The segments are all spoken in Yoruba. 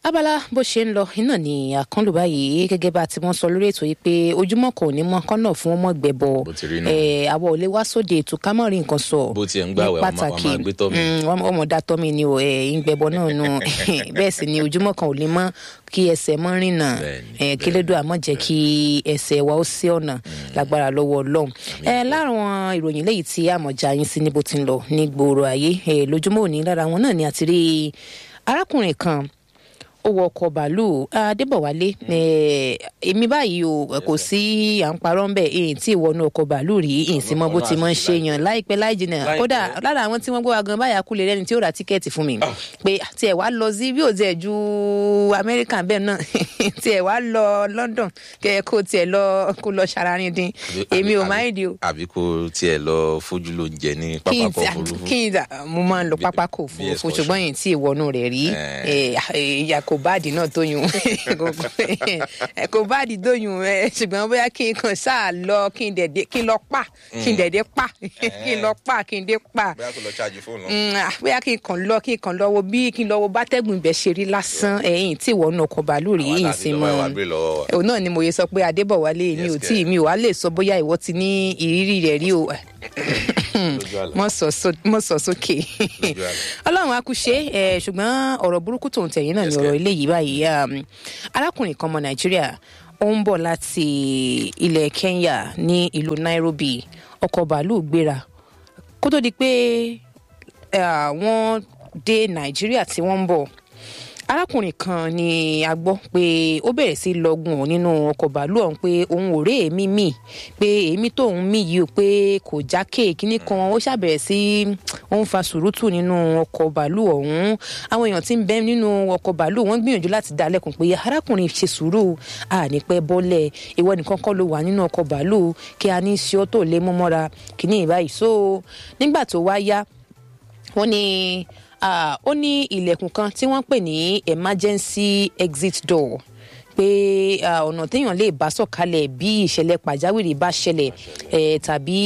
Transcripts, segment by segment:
abala bó ṣe ń lọ iná ní àkànlò báyìí gẹ́gẹ́ bá ti wọ́n sọ lórí ètò yìí pé ojúmọ́ kan ò ní mọ́ kọ́nà fún ọmọ gbẹ̀bọ Bó ti rí nù. àwọ̀ ò lè wá sóde ètò ká mọ̀ rí nǹkan sọ Bó tiẹ̀ ń gbààwẹ̀, ní wọ́n máa- wọ́n máa gbé tọ́ mi. Mm, wọ́n- ọmọ dá tọ́ mi ni o ẹ̀ ń gbẹ̀bọ náà nù bẹ́ẹ̀ sì ni ojúmọ́ kan ò lè mọ́ kí ẹsẹ̀ mọ́ rìnà Bẹ́ẹ̀ni, ẹ̀ kí lédò àmọ́ jẹ́ kí ẹsẹ̀ wa ó sí ọ̀nà lágbára lọ́wọ́ ọlọ́run ẹ láwọn ìròyìn léyìí tí àmọ̀já yín sí níbo ti ń lọ ní gbòòrò ayé ẹ lójúmọ́ òní lára wọn náà ni àti rí arákùnrin kan ó wọ ọkọ̀ bàálù adébọ̀wálé ẹ, èmi báyìí o kò sí à ń parọ́ ń bẹ̀ èyí tí ìwọ́nú ọkọ̀ bàálù rí èyí sì mọ bó ti mọ ń ṣe yàn láìpẹ́ láì jìnnà Láìpẹ́. kódà lára àwọn tí wọ́n gbọ́ wa gan báyà kú lè rẹ́ni tí ó ra tíkẹ́ẹ̀tì fún mi pé tiẹ̀ wá lọ sí bí ò tiẹ̀ ju amẹ́ríkà bẹ́ẹ̀ náà tiẹ̀ wá lọ london kẹ́ ẹ kó tiẹ̀ lọ kó lọ ṣararin dín èmi ò máa ń di o àbí kò tiẹ̀ lọ fojú ló ń jẹ ní kí n pápákọ̀ ti òfurufú. kí n ta mo máa ń lọ pápákọ̀ òfurufú excursion. ṣùgbọ́n yìí tí ìwọ́nú rẹ̀ rí ìyá kò báàdì náà tó yùn ẹ, kò báàdì tó yùn ẹ, ṣùgbọ́n bóyá kí n kàn ṣáà lọ kí n dẹ̀dẹ̀ kí n lọ pa kí n dẹ̀dẹ̀ pa kí n lọ pa kí n dé pa bóyá kò lọ ṣáàjì fóònù. Mm, ah, bóyá kí n kàn lọ kí n kàn lọ wo bí kí n lọ wo bátẹ́gùn ibẹ̀ ṣe rí lásán ẹ̀yìn tí ìwọ́nú ọkọ̀ bàálù rí Àwa yìí láti sí lọ́wọ́ mọ́ ẹ̀ wá gbé lọ́wọ́ wa. òun náà ni mo yẹ sọ pé adébọ̀wálé mi ò Yes, tí kẹ́. mi ò wá lè sọ bóyá ìwọ ti ní ìrírí rẹ̀ rí o Lójú àlá. mọ sọ só- mọ sọ sókè Lójú àlá. ọlọ́run á kú ṣe é ṣùgbọ́n ọ̀rọ̀ burúkú tòun tẹ̀yìn náà ni Yes, ọ̀rọ̀ kẹ́. eléyìí báyìí um, arákùnrin kan ọmọ nàìjíríà ó ń bọ̀ láti ilẹ̀ kenya ní ìlú nairobi ọkọ̀ bàálù gbéra kó tó di pé eh, wọ́n dé nàìjíríà tí wọ́n ń bọ̀ arákùnrin kan ni a gbọ́ pé ó bẹ̀rẹ̀ sí í lọ́gùn nínú ọkọ̀ bàálù ọ̀hún pé òun ò rí èémí mì pé èémí tóun mì yìí o pé kò jákè kínní kan ó ṣàbẹ̀rẹ̀ sí ó ń fa sùúrùtù nínú ọkọ̀ bàálù ọ̀hún àwọn èèyàn tí ń bẹ nínú ọkọ̀ bàálù wọ́n gbìyànjú láti dá a lẹ́kùn pé arákùnrin ṣe sùúrù àní pẹ́ bọ́lẹ̀ ìwọ nìkan kọ́ ló wà nínú ọkọ̀ bàálù kí a ní í ṣe ọ́ tó lé mú mọ́ra kínní ìbáyìí so nígbà tó wá yá wọ́n ní ah, ó ní ilẹ̀kùn kan tí wọ́n pè ní emergency exit door pé ah, ọ̀nà téèyàn lè bá sọ̀kalẹ̀ bí ìṣẹ̀lẹ̀ pàjáwìrì bá ṣẹlẹ̀ eh, tàbí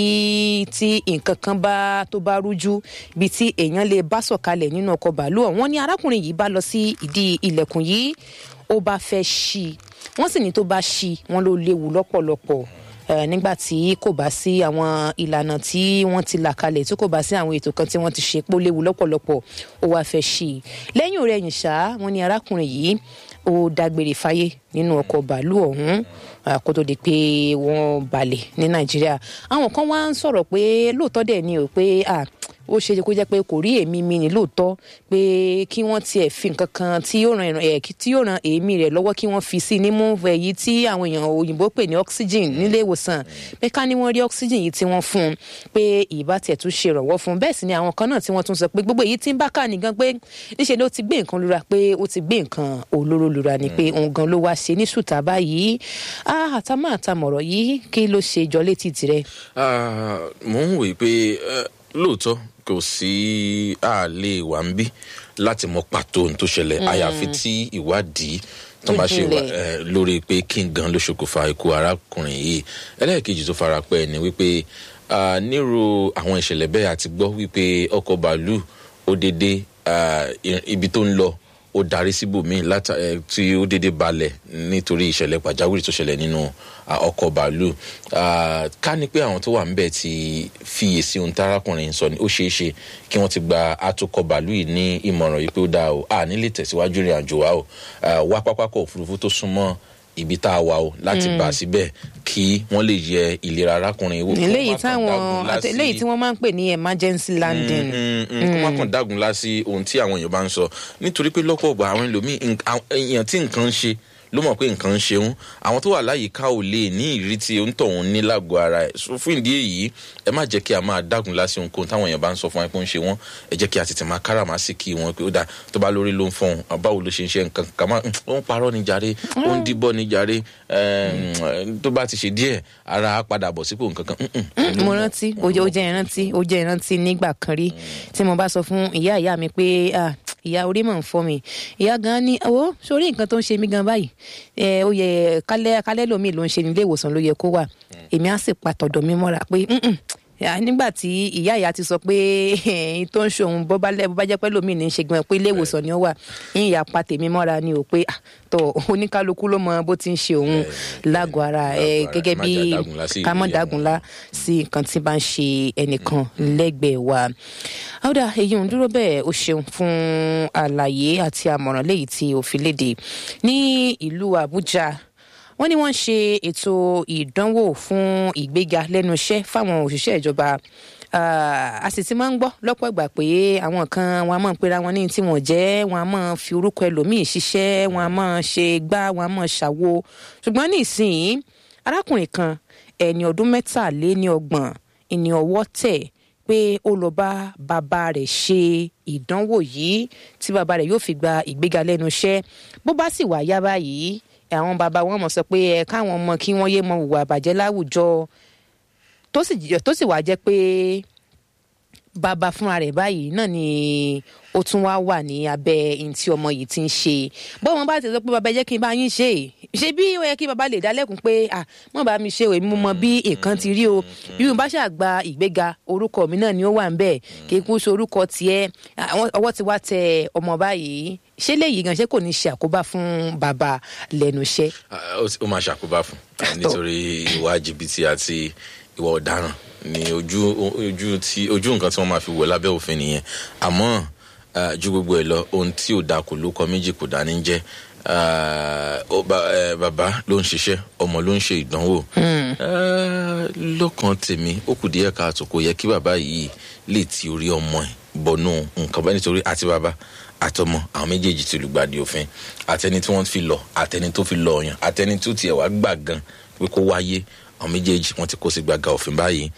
tí nǹkan kan bá tó bá rújú bí tí èèyàn lè bá sọ̀kalẹ̀ nínú ọkọ̀ bàálù ọ̀hún wọ́n ní arákùnrin yìí bá lọ sí ìdí ilẹ̀kùn yìí ó bá fẹ́ ṣí i wọ́n sì ní tó bá ṣí i wọ́n ló léwu lọ́pọ̀lọpọ̀ Eh, nígbà tí kò bá sí àwọn ìlànà tí wọ́n ti là kalẹ̀ tí kò bá sí àwọn ètò kan tí wọ́n ti ṣe pé ó léwu lọ́pọ̀lọpọ̀ ó wáá fẹ́ ṣí i lẹ́yìn ọ̀rẹ́ yìí ṣá wọ́n ní arákùnrin yìí ó dágbére fáyé nínú ọkọ̀ bàálù ọ̀hún ah, kó tó di pé wọ́n balẹ̀ ní nàìjíríà àwọn kan wá ń sọ̀rọ̀ pé lóòótọ́ dẹ̀ ni o pé ah, ó ṣe é kó jẹ́ pé kò rí èémí mi ní lóòótọ́ pé kí wọ́n tiẹ̀ fi nǹkan kan tí yóò ran ìran- ẹ̀ kí- tí yóò ran èémí rẹ̀ lọ́wọ́ kí wọ́n fi sí i nímú èyí tí àwọn èèyàn òyìnbó pè ní oxygen nílé ìwòsàn pé ká ní wọ́n rí oxygen yìí tí wọ́n fún un pé ìbá tiẹ̀ tún ṣe ìrànwọ́ fún un bẹ́ẹ̀ sì ni àwọn kan náà tí wọ́n tún sọ pé gbogbo èyí tí ń bá kà nìgan pé níṣẹ́ ló ti gbé nǹkan lura pé ó ti gbé nǹkan olóró lura ni pé òun gan ló wá ṣe ní ṣùtà báyìí ah àtàmọ́ àtàmọ̀rọ̀ yìí kí ló ṣe jọ létí tirẹ̀ Ah, mò ń wòye pé eh, lóòótọ́ kò sí àlè wà ń bí láti mọ pàtó ohun tó ṣẹlẹ̀ àyàfi tí ìwádìí tó bá ṣe wà Ìjìnlẹ̀. eh, lórí pé kí n gan ló ṣokùnfà ikú arákùnrin yìí ẹlẹ́ẹ̀kejì tó fara pẹ́ ni wípé ah, nírú àwọn ìṣẹ̀lẹ̀ bẹ́ẹ̀ àti gbọ́ wípé ọkọ̀ bàálù ó dédé ah, i- ibi tó ń lọ ó darí síbòmíì láta ẹ tí ó dédé balẹ̀ nítorí ìṣẹ̀lẹ̀ pàjáwìrì tó ṣẹlẹ̀ nínú à, ọkọ̀ bàálù À, ká ní pé àwọn tó wà ńbẹ̀ ti fiyèsí ohun tárákùnrin sọ ni ó ṣeé ṣe kí wọ́n ti gba atukọ̀ bàálù yìí ní ìmọ̀ràn yìí pé ó dáa o à nílé tẹ̀síwájú ìrìn àjò wa o À, wá pápákọ̀ òfurufú tó súnmọ́ ibi tá a wà o láti bà á síbẹ̀ kí wọ́n lè yẹ ìlera arákùnrin wò. kó má eléyìí kàn táwọn dágun lá àti sí- eléyìí tí wọ́n máa ń pè ní emergency landing Mm, mm, kó má kàn dágun lá sí ohun tí àwọn èèyàn bá ń sọ nítorí pé lọ́pọ̀ ọ̀gbà àwọn ẹlòmíì nk- àwọn èèyàn tí nǹkan ń ṣe ló mọ̀ pé nǹkan ń ṣeun àwọn tó wà láyìíká ò lè ní ìrírí tí ó ń tọ̀ wọn ní lágọ̀ọ́ ara ẹ̀ so fún ìdí èyí ẹ má jẹ́ kí a máa dágun lá sí ohunkóhun táwọn èèyàn bá ń sọ fún wa pé ó ń ṣe wọ́n ẹ jẹ́ kí a tètè máa káràmásìkí wọn pé ó dà tó bá lórí ló ń fọhùn báwo ló ṣe ń ṣe nǹkan kàmá ó ń parọ́ ní jàre ó ń díbọ́ ní jàre ẹm, tó bá ti ṣe díẹ̀ ara á padà bọ̀ sípò nǹkan kan Mm, mm. mo rántí ó jẹ́ ó jẹ́ ìrántí ó jẹ́ ìrántí nígbà kan rí tí mo bá sọ fún ìyá ìyá mi pé ah, ìyá orí mọ̀ ń fọ́ mi ìyá gan ni owó sórí nǹkan tó ń ṣe mí gan báyìí ẹ ó yẹ kálẹ̀ kálẹ̀ lómi ló ń ṣe nílé ìwòsàn ló yẹ kó wà èmi á sì pa tọ̀dọ̀ mi mọ́ra pé "Mm-mm, nígbà tí ìyá ìyá ti sọ pé ẹyin tó ń ṣe òun bó bá jẹ́ pẹ́ lómi ní í ṣe gan pé ilé ìwòsàn ni ó wà ń ìyá pa tèmi mọ́ra ni ò pé tó oníkálukú ló mọ bó ti ń ṣe òun lágọ̀ọ́ ara ẹ gẹ́gẹ́ bí ká mọ̀ dágunlá sí nǹkan tí bá ń ṣe ẹnìkan lẹ́gbẹ̀ẹ́ wa. àwòdà èyí ń dúró bẹ́ẹ̀ o ṣeun fún àlàyé àti àmọ̀ràn léyìí tí o fi léde ní ìlú Àbújá wọ́n ní wọ́n ṣe ètò ìdánwò fún ìgbéga lẹ́nu iṣẹ́ fáwọn òṣìṣẹ́ ìjọba a sì ti máa ń gbọ́ lọ́pọ̀ ìgbà pé àwọn kan wọn a máa ń pera wọn ní tí wọ́n jẹ́ wọn a máa fi orúkọ ẹlòmíì ṣiṣẹ́ wọn a máa ṣe gbá wọn a máa ṣàwo ṣùgbọ́n ní ìsìn arákùnrin kan ẹni ọdún mẹ́tàléníọgbọ̀n ìní ọwọ́ tẹ̀ pé ó lọ bá bàbá rẹ̀ ṣe ìdánwò yìí tí bàbá rẹ̀ yóò fi gba ìgbéga lẹ́nu iṣẹ́ bó bá sì wá yá báyìí àwọn bàbá wọn mọ̀ sọ pé ẹ káwọn ọmọ kí wọ́n yé mọ hùwà àbàjẹ́ láwùjọ tó sì wá jẹ́ pé bàbá fúnra rẹ̀ báyìí náà ni ó tún wá wà ní abẹ́ ihun tí ọmọ yìí ti ń ṣe bọ́n bá ti sọ pé bàbá jẹ́ kí n bá yín ṣe ṣe bí ó yẹ kí bàbá lè dálẹ́kun pé à mọ̀ bá mi ṣe òye mo mọ bí nǹkan ti rí o bí mo bá ṣàgbà ìgbéga orúkọ mi náà ni ó wà ń bẹ̀ kí n kú ṣe orúkọ tiẹ̀ ọwọ́ ti wá tẹ ọmọ báyìí ṣé léyìí gan ṣé kò ní ṣe àkóbá fún bàbá lẹ́nu iṣẹ́. ó máa ṣàkóbá fún nítorí ìwà jìbìtì àti ìwà ọ̀daràn ní ojú ojú tí ojú nǹkan tí wọ́n máa fi wọ̀ lábẹ́ òfin nìyẹn àmọ́ ju gbogbo ẹ̀ lọ ohun tí ò da kò ló kọ méjì kò dání jẹ́ bàbá ló ń ṣiṣẹ́ ọmọ ló ń ṣe ìdánwò lọ́kàn tèmi ó kù díẹ̀ káàtó kò yẹ kí bàbá yìí lè ti orí ọmọ ẹ̀ bọnú nǹkan bá nítorí àti bàbá àtọmọ àwọn méjèèjì ti lùgbàdì òfin àtẹni tí wọ́n fi lọ àtẹni tó fi lọ ọyàn àtẹni tó tiẹ̀ wá gbà gan pé kó wáyé àwọn méjèèjì wọ́n ti kó sí gbàgà òfin báyìí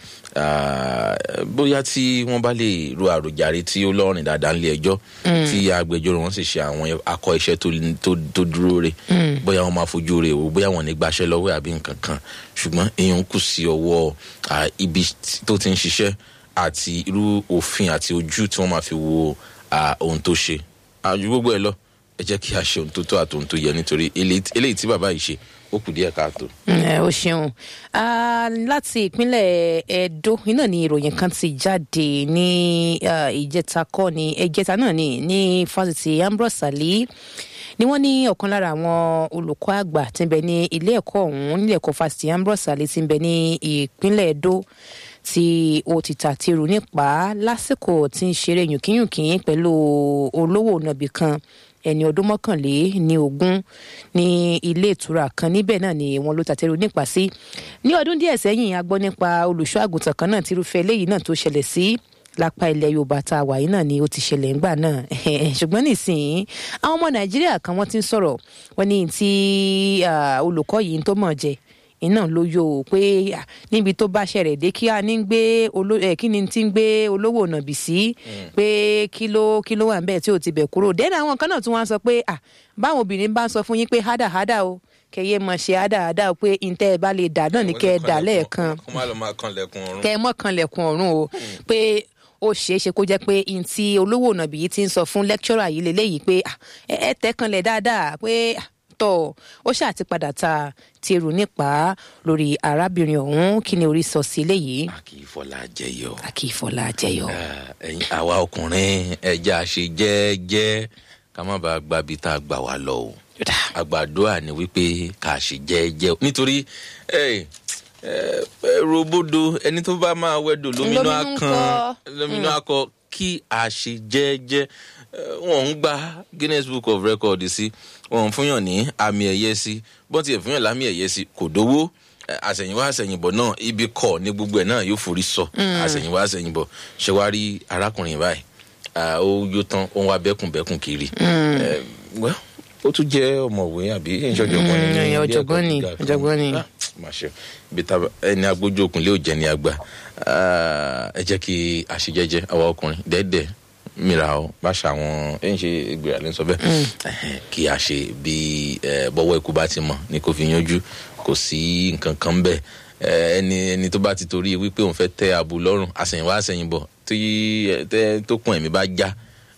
bóyá tí wọ́n bá lè ro àròjàre tí ó lọ́rìn dáadáa nílé ẹjọ́ tí agbẹjọ́rò wọn sì ṣe àwọn akọ iṣẹ́ tó dúró re bóyá wọ́n máa fojú re o bóyá wọ́n ní gbaṣẹ́ lọ́wọ́ àbí nǹkan kan ṣùgbọ́n èèyàn kù sí ọwọ́ ibi tó ti ń ṣiṣẹ́ àti irú òfin àti ojú tí wọ́n máa fi wo ohun tó ṣe àjù gbogbo ẹ lọ ẹ jẹ́ kí a ṣe ohun tó tó àti ohun tó yẹ nítorí eléyìí tí bàbá yìí ṣe ó kù díẹ̀ káàtó. ẹ o ṣeun láti ìpínlẹ̀ Ẹdó iná ni ìròyìn kan ti jáde ní ìjẹta kọ́ ni ẹjẹta náà ni ní fásitì Ambrose Ali ni wọ́n ní ọ̀kan lára àwọn olùkọ́ àgbà tí ń bẹ ní ilé ẹ̀kọ́ ọ̀hún nílé ẹ̀kọ́ fásitì Ambrose Ali tí ń bẹ ní ìpínlẹ̀ Ẹdó tí ó ti tàtírù nípa lásìkò tí ń ṣeré yùnkínyùnkín pẹ̀lú olówó nàbì kan ẹni ọdún mọ́kànlé ní ogún ní ilé ìtura kan níbẹ̀ náà ni wọ́n ló tàtẹ́rù nípa sí ní ọdún díẹ̀ sẹ́yìn a gbọ́ nípa olùṣọ́ àgùntàn kan náà tírúfẹ́ eléyìí náà tó ṣẹlẹ̀ sí lápá ilẹ̀ yorùbá tá a wà yìí náà ni ó ti ṣẹlẹ̀ ńgbà náà ṣùgbọ́n nísìnyí àwọn ọmọ nàìjíríà kan wọ́n ti ń sọ̀rọ̀ wọ́n ní tí olùkọ́ yìí tó mọ̀ jẹ iná ló yọ ò pé níbi tó bá ṣẹlẹ̀ dé kí a ní gbé kí ni ti ń gbé olówó nàbì sí pé kí ló kí ló wà ń bẹ́ẹ̀ tí ò ti bẹ̀ kúrò dẹ́nu àwọn kan náà tún wá sọ pé báwọn obìnrin bá ń sọ fún yín pé hádà hádà o kẹyẹ mọ ṣe hádà hádà o pé ntẹ́ ẹ bá lè dà náà ní kẹ́ ẹ dà lẹ́ẹ̀kan kẹ́ ẹ mọ̀ kan lẹ̀kùn ọ̀run o pé ó ṣeé ṣe kó jẹ́ pé ntí olówó nàbì yìí ti ń sọ fún lẹ́kítọ́rà yìí lélẹ́yìí pé ẹ tẹ́ kanlẹ̀ dáadáa pé tọ ó ṣáà ti padà ta tẹrù nípa lórí arábìnrin ọ̀hún kí ni orí sọ sí eléyìí. a kì í fọlá jẹyọ. a kì í fọlá jẹyọ. ẹyin àwa ọkùnrin ẹja ṣe jẹ́ẹ́jẹ́ ká má bàa gba ibi tá a gbà wá lọ o. àgbàdua ni wípé ká ṣe jẹ́ẹ́jẹ́ nítorí robodo ẹni tó bá máa wẹdò lóminú akàn lóminú akọ kí a ṣe jẹ́ẹ́jẹ́ wọn ń gba Guinness Book of Record sí wọn fúnyàn ní àmì ẹ̀yẹ sí bọ́n ti ẹ̀ fúnyàn lámì ẹ̀yẹ sí kò dówó àṣẹ̀yìnwá àṣẹ̀yìnbọ̀ náà ibi kọ̀ ní gbogbo ẹ̀ náà yóò forí sọ àṣẹ̀yìnwá àṣẹ̀yìnbọ̀ ṣe wá rí arákùnrin báyìí ó yó tán ó ń wá bẹ́kùnbẹ́kùn kiri ó tún jẹ́ ọ̀mọ̀wé àbí ìṣọ̀jọ̀gbọ́n ní ọ̀jọ̀gbọ́n ni ọ̀jọ̀gbọ́n ni máṣe ibi tá ẹni agbójú òkun lé òjẹ́ ní àgbà ẹ jẹ́ kí àṣejẹ́jẹ́ àwa ọkùnrin dẹ́dẹ́ mìíràn o bá ṣe àwọn ẹ̀yìn ṣe ìgbéra ló ń sọ bẹ́ẹ̀ kí a ṣe bí bọ́wọ́ ikú bá ti mọ̀ ní kò fi yanjú kò sí nǹkan kan bẹ́ẹ̀ ẹni ẹni tó bá ti torí wípé òun fẹ́ tẹ́ ààbò lọ́rùn àsẹ̀yìnwá àsẹ̀yìnbọ̀ tí tó kún ẹ̀mí bá já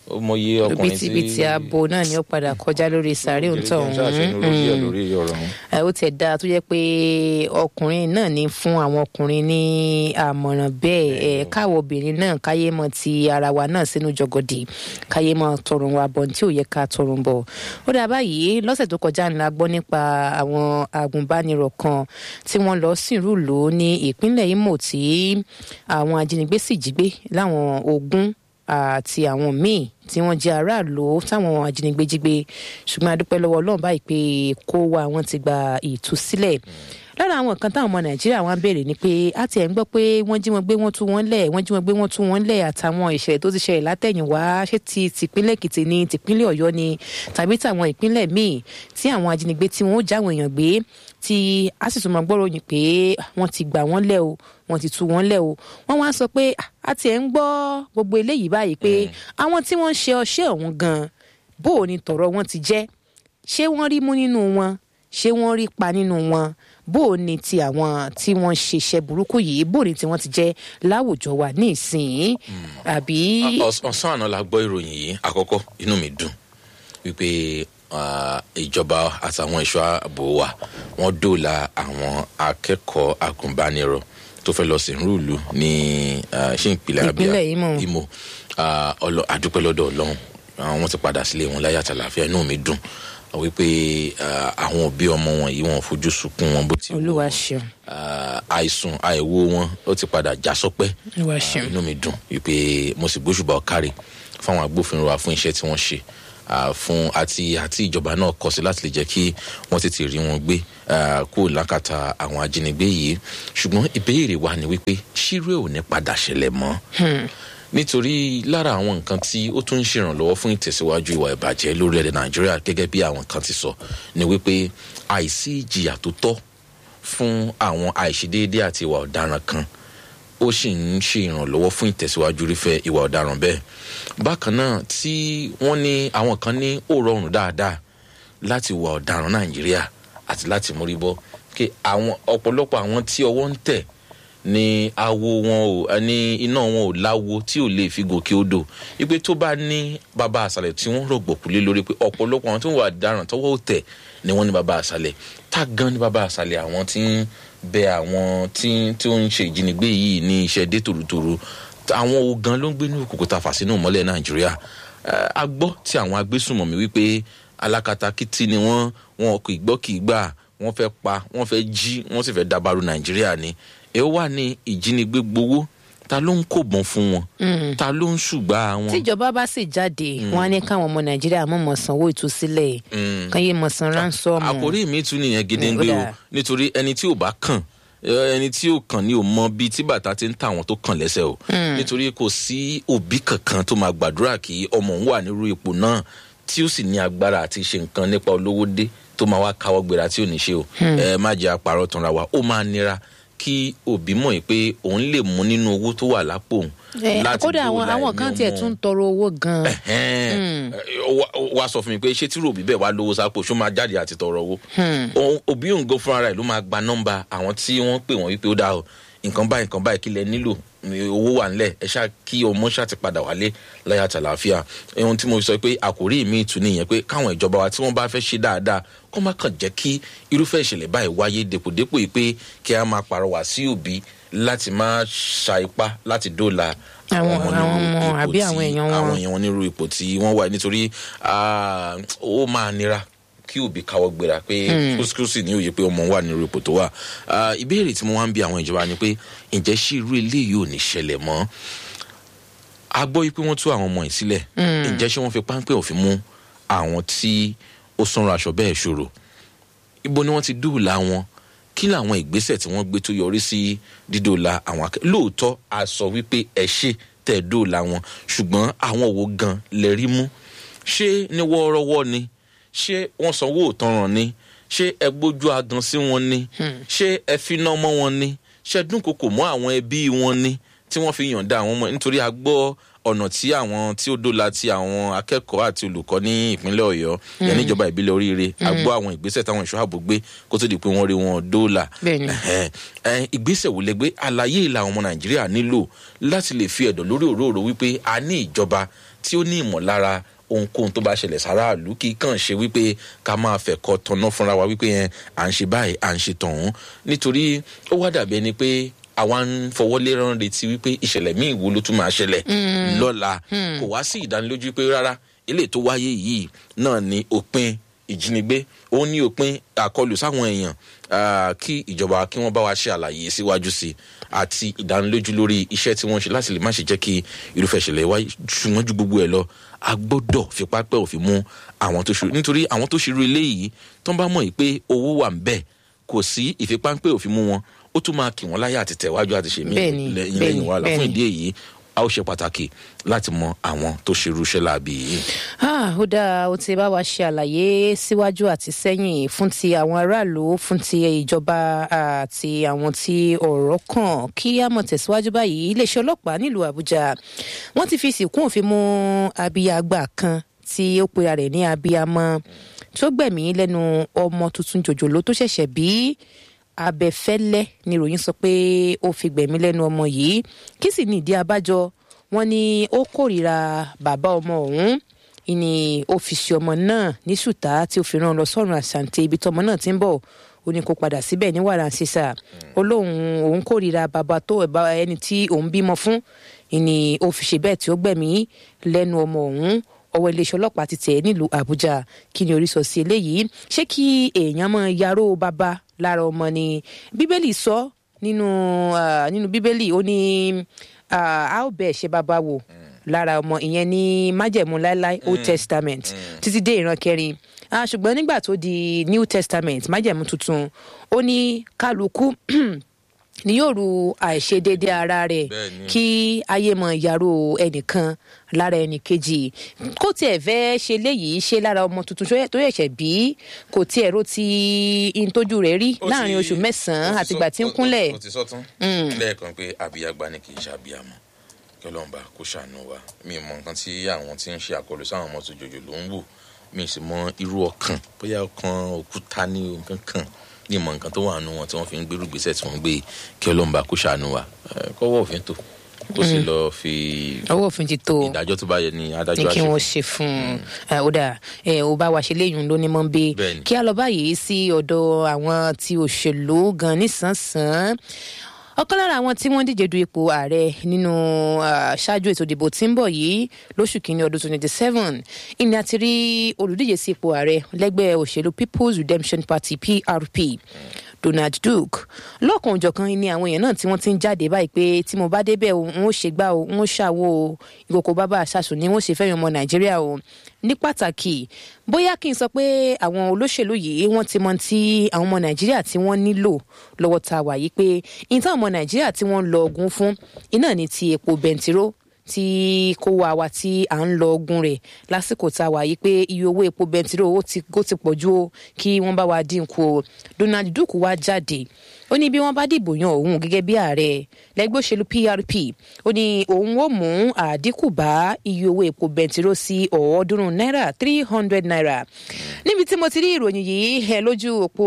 ó mọyé ọkùnrin tí bìtìbìtì abo náà ni ó padà kọjá lórí sàárè òǹtọ̀ ọ̀hún lórí ọ̀rọ̀ ọ̀hún. ẹ ó tẹ̀ dáa tó jẹ́ pé ọkùnrin náà ní fún àwọn ọkùnrin ní àmọ̀ràn bẹ́ẹ̀ ẹ káwọ obìnrin náà káyé mọ ti ara wa náà sínú jọgọdì káyé mọ tọrùn wa bọ̀ tí ò yẹ ká tọrùn bọ̀ ó dà báyìí lọ́sẹ̀ tó kọjá ńlá gbọ́ nípa àwọn agùnbánirọ̀ kan tí wọ́n lọ sìnrú lò ó ní ìpínlẹ̀ Imo tí àwọn ajínigbé sì jí gbé láwọn ogun àti àwọn míì tí wọ́n jẹ́ aráàlú táwọn ajínigbé jí gbé ṣùgbọ́n a dúpẹ́ lọ́wọ́ Ọlọ́run báyìí pé kó wa wọ́n ti gba ìtúsílẹ̀ lára àwọn nǹkan táwọn ọmọ nàìjíríà wọn béèrè ni pé a ti ẹ̀ ń gbọ́ pé wọ́n jí wọn gbé wọ́n tú wọn lẹ̀ wọ́n jí wọn gbé wọ́n tú wọn lẹ̀ àtàwọn ìṣẹ̀lẹ̀ tó ti ṣẹlẹ̀ látẹ̀yìnwá ṣé ti tìpínlẹ̀ èkìtì ni tìpínlẹ̀ ọ̀yọ́ ni tàbí tàwọn ìpínlẹ̀ míì tí àwọn ajínigbé tí wọ́n ó jáwọn èèyàn gbé tí a sì tún máa gbọ́rọ̀ yìí pé wọ́n ti gbà wọ́n lẹ̀ o wọ́n ti tú wọn lẹ̀ o wọ́n wá sọ pé a ti ẹ̀ ń gbọ́ gbogbo eléyìí báyìí pé àwọn tí wọ́n ń ṣe ọṣẹ́ ọ̀hún gan bó o ní tọ̀rọ̀ wọn ti jẹ́ ṣé wọ́n rí mú nínú wọn ṣé wọ́n rí pa nínú wọn bó o ní ti àwọn tí wọ́n ṣiṣẹ́ burúkú yìí bó o ní tí wọ́n ti jẹ́ láwùjọ wa ní ìsìn àbí. ọ̀sán àná la gbọ́ ìròyìn yìí àkọ́kọ́ inú mi dùn wípé ìjọba àtàwọn ẹ̀ṣọ́ ààbò wa wọ́n dóòlà àwọn akẹ́kọ̀ọ́ agùnbánirọ̀ tó fẹ́ lọ sìnrú ìlú ní ṣé ìpínlẹ̀ Abia Imo àdúpẹ́ lọ́dọ̀ Ọlọ́run wọ́n ti padà sílé wọn láyà tàlàfíà inú mi dùn wípé àwọn òbí ọmọ wọn yìí wọn fojú sunkún wọn bó ti wù Olúwa ṣeun àìsùn àìwo wọn ó ti padà já sọpẹ́ Olúwa ṣeun inú mi dùn wípé mo sì gbóṣùbà ọkàrẹ fáwọn agbófinró wa fún iṣẹ́ tí wọ́n ṣe fún àti àti ìjọba náà kọ sí láti lè jẹ́ kí wọ́n tètè rí wọn gbé kó lákàtà àwọn ajínigbé yìí ṣùgbọ́n ìbéèrè wa ni wípé ṣírò ò ní padà ṣẹlẹ̀ mọ́ nítorí lára àwọn nǹkan tí ó tún ń ṣèrànlọ́wọ́ fún ìtẹ̀síwájú ìwà ìbàjẹ́ lórílẹ̀‐èdè nàìjíríà gẹ́gẹ́ bí àwọn kan ti sọ ni wípé àìsí ìjìyà tó tọ́ fún àwọn àìṣedéédé àti ìwà ọ̀daràn kan ó sì ń ṣe ìrànlọ́wọ́ fún ìtẹ̀síwájú irúfẹ́ ìwà ọ̀daràn bẹ́ẹ̀ bákan náà tí wọ́n ní àwọn kan ní ó rọrùn dáadáa láti wà ọ̀daràn nàìjíríà àti láti mórí bọ́ kí àwọn ọ̀pọ̀lọpọ̀ àwọn tí ọwọ́ ń tẹ̀ ní awo wọn ò ní iná wọn ò láwo tí ò lè fi gòkè odò wípé tó bá ní bàbá àṣàlẹ̀ tí wọ́n rọ̀gbọ̀kú lé lórí pé ọ̀pọ̀lọpọ̀ àwọn tó ń wà ọ̀daràn tọwọ́ ò tẹ̀ ni wọ́n ní bàbá àṣàlẹ̀ tá gan ní bàbá àṣàlẹ̀ àwọn tí ń bẹ àwọn tí tí ó ń ṣe ìjínigbé yìí ní iṣẹ́ dé tòrútòrú àwọn ogan ló ń gbé ní òkùnkùn ta fàṣínú mọ́lẹ̀ nàìjíríà a gbọ́ tí àwọn agbésùnmọ̀mí wípé alákatakítí ni wọ́n wọn kò gbọ́ kì í gbà wọ́n fẹ́ pa wọ́n fẹ́ jí wọ́n sì fẹ́ dabaru nàìjíríà ni ẹ wà ní ìjínigbé gbowó ta ló ń kó bọ́n fún wọn ta ló ń ṣùgbà wọn. tíjọba bá sì jáde wọn á ní káwọn ọmọ nàìjíríà mọ̀ mọ̀ sanwó ìtúsílẹ̀ kan yé mọ̀ san ránsọ́ọ̀mù. àkórí mi tún nìyẹn gédéǹgbé o nítorí ẹni tí ò bá kàn ẹni tí ò kàn ní ò mọ bíi tí bàtà ti ń ta àwọn tó kàn lẹ́sẹ̀ o nítorí kò sí òbí kankan tó máa gbàdúrà kí ọmọ òun wà nírú ipò náà tí ó sì ní agbára àti ṣe nǹkan nípa olówó dé tó máa wá káwọ́ gbéra tí ò ní ṣe o ẹ má jẹ́ àpárọ̀ tanra wa ó máa nira kí òbí mọ̀ yìí pé òun lè mú nínú owó tó wà lápò òun. kódà àwọn àwọn kan tiẹ̀ tún tọrọ owó gan-an. wá sọ fún mi pé ṣé tí ròbí bẹ́ẹ̀ wá lówó sápò ṣó máa jáde àti tọrọ owó. òbí òun gan fúnra rẹ̀ ló máa gba nọ́mbà àwọn tí wọ́n pè wọ́n wípé ó dáa o nǹkan báyìí nǹkan báyìí kí lẹ nílò owó wà nílẹ̀ ẹ ṣáà kí ọmọ ṣáà ti padà wálé láyà tàlàáfíà ohun tí mo sọ pé àkòrí mi tún nìyẹn pé káwọn ìjọba wa tí wọ́n bá fẹ́ ṣe dáadáa kó má kàn jẹ́ kí irúfẹ́ ìṣẹ̀lẹ̀ báyìí wáyé dépòdépò yìí pé kí a máa pàrọwà sí òbí láti máa ṣa ipá láti dóòlà àwọn ọmọ àbí àwọn èèyàn wọn àwọn èèyàn wọn nírú ipò tí wọ́n wà nítorí ó máa nira kí òbí káwọ́ gbéra pé kúsìkúsì ní òye pé ọmọ wà nírú ipò tó wà ìbéèrè tí mo wá ń bi àwọn ìjọba ni pé ǹjẹ́ ṣé irú eléyìí ò ní ṣẹlẹ̀ mọ́ a gbọ́ yìí pé wọ́n tú àwọn ọmọ yìí sílẹ̀ ǹjẹ́ ṣé wọ́n fi páńpẹ́ òfin mú àwọn tí ó sanra aṣọ bẹ́ẹ̀ ṣòro ibo ni wọ́n ti dóòlà wọn kí làwọn ìgbésẹ̀ tí wọ́n gbé tó yọrí sí dídóòlà àwọn akẹ́kọ̀ọ́ lóòótọ́ a sọ wípé ẹ ṣe tẹ̀ dóòlà wọn ṣùgbọ́n àwọn wo gan lẹ rí mú ṣé ní wọ́ọ́rọ́wọ́ ni ṣé wọ́n sanwó òtanràn ni ṣé ẹ gbójú agan sí wọn ni ṣé ẹ finá mọ́ wọn ni ṣé dúnkokò mọ́ àwọn ẹbí wọn ni tí wọ́n fi yànda àwọn ọmọ nítorí a gbọ́ ọ̀nà tí àwọn tí ó dóla ti àwọn akẹ́kọ̀ọ́ àti olùkọ́ ní ìpínlẹ̀ ọ̀yọ́ yẹn níjọba ìbílẹ̀ oríire a gbọ́ àwọn ìgbésẹ̀ táwọn ìṣọ́ ààbò gbé kó tó di pé wọ́n rí wọn dóòlà ìgbésẹ̀ wò lẹ gbé àlàyé ìlà ọmọ nàìjíríà nílò láti lè fi ẹ̀dọ̀ lórí òróró wípé a ní ìjọba tí ó ní ìmọ̀lára ohunkóhun tó bá ṣẹlẹ̀ sáráàlú kì í kàn ṣe wípé ká máa fẹ̀kọ́ tọ̀nà fúnra wa wípé yẹn à ń ṣe báyìí à ń ṣe tọ̀hún nítorí ó wá dàbí ẹni pé àwa ń fọwọ́ lérán retí wípé ìṣẹ̀lẹ̀ míì wo ló tún máa ṣẹlẹ̀ lọ́la kò wá sí ìdánilójú pé rárá eléyìí tó wáyé yìí náà ni òpin ìjínigbé ó ní òpin àkọlù sáwọn èèyàn kí ìjọba kí wọ́n bá wa ṣe àlàyé síwájú sí àti ìdánilójú lórí iṣẹ́ tí wọ́n ṣe láti lè má ṣe jẹ́ kí irúfẹ́ ìṣẹ̀lẹ̀ wáyé ṣùgbọ́n ju gbogbo ẹ̀ lọ a gbọ́dọ̀ fipá pẹ́ òfin mú àwọn tó ṣerú nítorí àwọn tó ṣerú eléyìí tó ń bá mọ̀ pé owó wà ń bẹ̀ kò sí ìfipáńpẹ́ òfin mú wọn ó tún máa kì wọ́n láyà àti tẹ̀wájú àti ṣèmí lẹ́yìn lẹ́yìn wàhálà fún ìdí èyí a ó ṣe pàtàkì láti mọ àwọn tó ṣerú iṣẹ́ láabi yìí. ó dáa ó ti bá wa ṣe àlàyé síwájú àti sẹ́yìn fún ti àwọn aráàlú fún ti ìjọba àti àwọn tí ọ̀rọ̀ kàn kí a mọ̀ tẹ̀síwájú báyìí iléeṣẹ́ ọlọ́pàá nílùú àbújá wọ́n ti fi sìnkún òfin mú abiyagba kan tí ó pera rẹ̀ ní abiyamọ tó gbẹ̀mí lẹ́nu ọmọ tuntun jòjòló tó ṣẹ̀ṣẹ̀ bí abẹfẹ́lẹ́ ni ìròyìn sọ pé ó fi gbẹ̀mí lẹ́nu ọmọ yìí kí sì ní ìdí abájọ wọn ni ó kórìíra bàbá ọmọ ọ̀hún ìní ó fi ṣe ọmọ náà ní ṣùtá tí ó fi rán lọ sọ́run àṣàǹtẹ̀ ibi tọmọ náà ti ń bọ̀ ó ní kó padà síbẹ̀ ní wàrà sísà ó lóun òun kórìíra bàbá tó ẹni tí òun bímọ fún ìní ó fi ṣe bẹ́ẹ̀ tí ó gbẹ̀mí lẹ́nu ọmọ ọ̀hún ọwọ́ iléeṣẹ́ ọlọ́pàá ti tẹ̀ nílùú àbújá kí ni orí sọ sí eléyìí ṣé kí èèyàn mọ yaró bàbá lára ọmọ ni bíbélì sọ nínú nínú bíbélì ó ní a ó bẹ̀ ṣe bàbá wò lára ọmọ ìyẹn ní májẹ̀mú láéláé old testament títí dé ìran kẹrin ṣùgbọ́n nígbà tó di new testament májẹ̀mú tuntun ó ní kálukú ni yóò ru àìṣedéédé ara rẹ̀ kí ayé mọ ìyàrá ẹnìkan lára ẹnì kejì kó tiẹ̀ fẹ́ ṣe léyìí ṣe lára ọmọ tuntun tó yẹ̀ṣẹ̀ bí kò tiẹ̀ ro ti ìtọ́jú rẹ̀ rí láàrin oṣù mẹ́sàn-án àtìgbà tí ń kúnlẹ̀. o ti sọ tán lẹ́ẹ̀kan pé àbíyàgbá ni kì í ṣe àbíyàmọ kí ọlọ́run bá kó ṣàánú wa mi mọ nǹkan tí àwọn tí ń ṣe àkọlù sáwọn ọmọ tó jòjò ló ń wò mi sì mọ irú ọkàn bóyá ọkàn òkúta ní nǹkan kan ní ìmọ̀ nǹkan tó wà nù wọn tí wọ́n fi ń gbérú gbèsè tí wọ́n gbé kí ọlọ́run bá kó ṣàánú wa kọ́wọ́ òfin tó kó sì lọ fi ọwọ́ òfin ti tó ìdájọ́ tó bá yẹ ní adájọ́ ní kí wọ́n ṣe fún un ó dà ó bá wa ṣe léyìn ló ní mọ́ bí kí a lọ báyìí sí ọ̀dọ̀ àwọn tí òṣèlú gan nísànsán ọ̀kan lára àwọn tí wọ́n díje du ipò ààrẹ nínú ṣáájú ètò ìdìbò tí ń bọ̀ yìí lóṣù kínní ọdún twenty seven ìní àti rí olùdíje sí ipò ààrẹ lẹ́gbẹ́ òṣèlú people's redemption party prp donald duke lọ́kàn òjọ̀kan ni àwọn èèyàn náà tí wọ́n ti ń jáde báyìí pé tí mo bá débẹ̀ o n ó ṣe gbá o n ó ṣàwo o ìkòkò bàbá àṣàṣù ni wọ́n ṣe fẹ́yàn ọmọ nàìjíríà o ní pàtàkì bóyá kí n sọ pé àwọn olóṣèlú yìí wọ́n ti mọ tí àwọn ọmọ nàìjíríà tí wọ́n nílò lọ́wọ́ tá a wà yìí pé ìtàn ọmọ nàìjíríà tí wọ́n ń lọ ogun fún iná ní ti epo bẹntiró tí kó wa wa tí à ń lọ ogun rẹ̀ lásìkò tá a wà yìí pé iye owó epo bẹntiró ó ti pọ̀ ju o kí wọ́n bá wa dínkù o donald duke wá jáde ó ní bí wọ́n bá dìbò yan òun gẹ́gẹ́ bí ààrẹ lẹ́gbẹ́ òṣèlú prp ó ní òun ó mú àdínkù bá iye owó epo bẹntiró sí ọ̀ọ́dúnrún náírà three hundred naira níbi tí mo ti rí ìròyìn yìí ẹ lójú òpó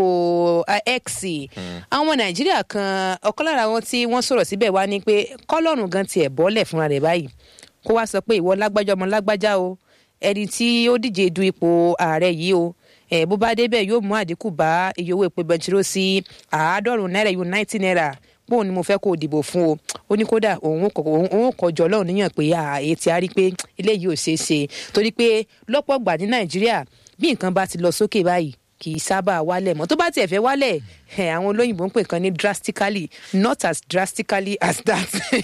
x àwọn ọmọ nàìjíríà kan ọ̀kan lára wọn tí wọ́n sọ̀rọ̀ síbẹ̀ wá ní pé kọ́lọ́run gan tiẹ̀ bọ́lẹ̀ fúnra rẹ̀ báyìí kó wá sọ pé ìwọ lágbájá ọmọ lágbájá o ẹni tí ó díje du ipò ààrẹ yìí o ẹ bó bá débẹ̀ yóò mú àdínkù bá iye owó epo bẹntiró sí àádọ́rùn náírà yóò náìtì náírà bóun ni mo fẹ́ kó o dìbò fún o ó ní kódà òun kọjọ ọlọ́run níyàn pé ààyè tí a rí pé eléyìí ò ṣeé ṣe torí pé lọ́pọ̀ gbà ní nàìjíríà bí nǹkan bá ti lọ sókè báyìí kì í sábà wálẹ̀ mọ́ tó bá tiẹ̀ fẹ́ wálẹ̀ àwọn olóyìnbó ń pè kan ní drastically not as drastically as that.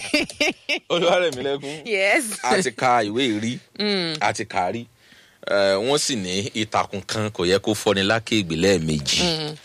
olúwarẹ̀mílẹ́kùn yes. a ti ka ìwé ìrí a ti kà á rí wọ́n sì ní ìtàkùn kan kò yẹ kó fọ́ni lákègbè lẹ́ẹ̀mejì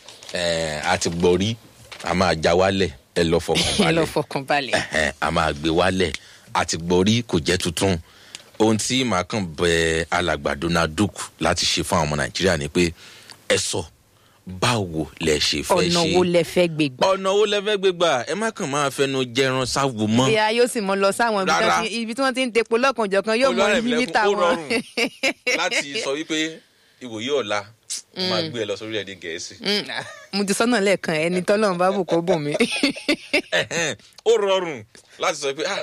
a ti gbọ́ rí a máa já wálẹ̀ ẹ lọ fọkàn balẹ̀ ẹ lọ fọkàn balẹ̀. a máa gbé wálẹ̀ a ti gbọ́ rí kò jẹ́ tuntun ohun tí màá kàn bẹ alàgbà donald duke láti ṣe fún àwọn ọmọ nàìjíríà ni pé ẹ sọ báwo lẹ ṣe fẹ́ ṣe ọ̀nà wo lẹ fẹ́ gbé gbà. ọ̀nà wo lẹ fẹ́ gbé gbà ẹ má kàn máa fẹnu jẹran sáwo mọ́. ìyá yóò sì mọ lọ sáwọn ibi Rárá. tí wọ́n ti- ibi tí wọ́n ti ń tepo lọ́kànjọ̀kan yóò mọ Olúwarẹ̀mílẹ́kún, mítà ó wọn. rọrùn láti sọ wípé ìwòye ọ̀la mo máa gbé ẹ lọ sórí ẹ̀dẹ̀ gẹ̀ẹ́sì. Mm, ah, mo ti sọ́nà lẹ́ẹ̀kan ẹni tọ́lọ́run bá bù kó bùn mí. Ẹ̀hẹ́n, ó rọrùn láti sọ pé ah,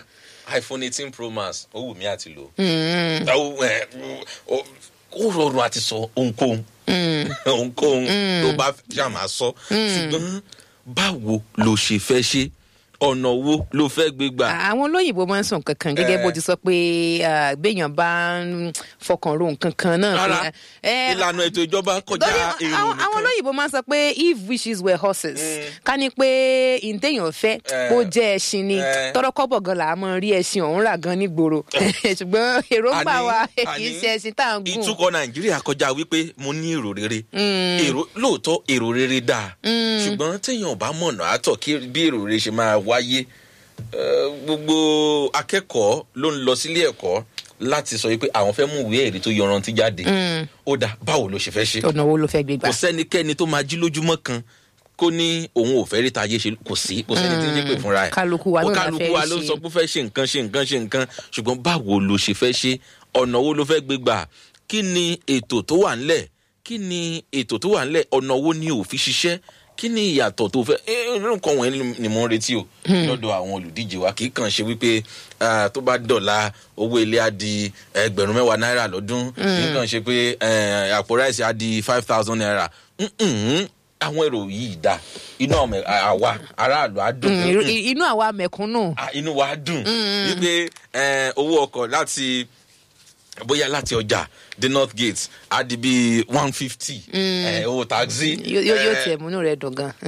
iphone eighteen pro max ó wù mí àti lò. Ó, ẹ, ó ó rọrùn àti sọ ohunkóhun ohunkóhun ló bá ṣáà máa sọ ṣùgbọ́n báwo ló ṣe fẹ́ ṣe ọ̀nà wo ló fẹ́ gbé gbà. àwọn olóyìnbó máa ń sọ nǹkan kan gẹ́gẹ́ bó ti sọ pé ah, béèyàn bá ń fọkàn ro nǹkan kan náà. rárá Eh, ìlànà ètò ìjọba kọjá lórí èrò àwọn àwọn nìkan. olóyìnbó máa ń sọ pé if wishes were horses ká ní pé ìǹtẹ̀yàn fẹ́ Eh. kó jẹ́ ẹṣin ni Eh. tọ́rọ́kọ́bọ̀ gan là á mọ̀ rí ẹṣin ọ̀hún rà gan nígboro ṣùgbọ́n èròǹgbà Àní- wa kì í àní ṣe ẹṣin tá à ń gùn. ìtukọ̀ nàìjíríà kọjá wípé mo ní èrò rere èrò lóòótọ́ èrò rere dáa ṣùgbọ́n téèyàn bá mọ̀nà àtọ̀ kí bí èrò rere ṣe máa wáyé eh, gbogbo akẹ́kọ̀ọ́ ló ń lọ sílé ẹ̀kọ́ láti sọ wípé àwọn fẹ́ mú ìwé ẹ̀rí tó yọrantí jáde ó dà báwo ló ṣe fẹ́ ṣe ọ̀nà wo ló fẹ́ gbé gbà. kò sẹ́nikẹ́ni tó máa jí lójúmọ́ kan kó ní òun ò fẹ́ rí tayé ṣe kò sí kò sẹ́ni tí ń ṣépè fúnra ẹ̀ Kálukú wa Kó náà la kálukú fẹ́ wa ló ṣe. sọ pé ó fẹ́ ṣe nǹkan ṣe nǹkan ṣe nǹkan ṣùgbọ́n báwo ló ṣe fẹ́ ṣe ọ̀nà wo ló fẹ́ gbé gbà kí ni ètò tó wà ńlẹ̀ kí ni ètò tó wà ńlẹ̀ ọ̀nà wo ni ò fi ṣiṣẹ́ kí ni ìyàtọ̀ tó fẹ́ ẹ, irú nǹkan wọ̀nyí ni mo ń retí o lọ́dọ̀ àwọn olùdíje wa kì í kàn ṣe wípé ah, tó bá dọ̀la owó ilé á di ẹgbẹ̀rún mẹ́wàá náírà lọ́dún kì í kàn ṣe pé eh, àpò ráìsì á di five thousand naira Mm-mm. àwọn èrò yìí dá inú ọmọ àwa aráàlú á dùn Mm, pé, irú- mm, inú àwa mẹ̀kúnnù. ah, inú wa dùn wípé eh, owó ọkọ̀ láti bóyá láti ọjà dé north gate á di bíi one fifty owó taxi. yóò yóò- yóò eh, tiẹ̀ múnú rẹ̀ dùn gan.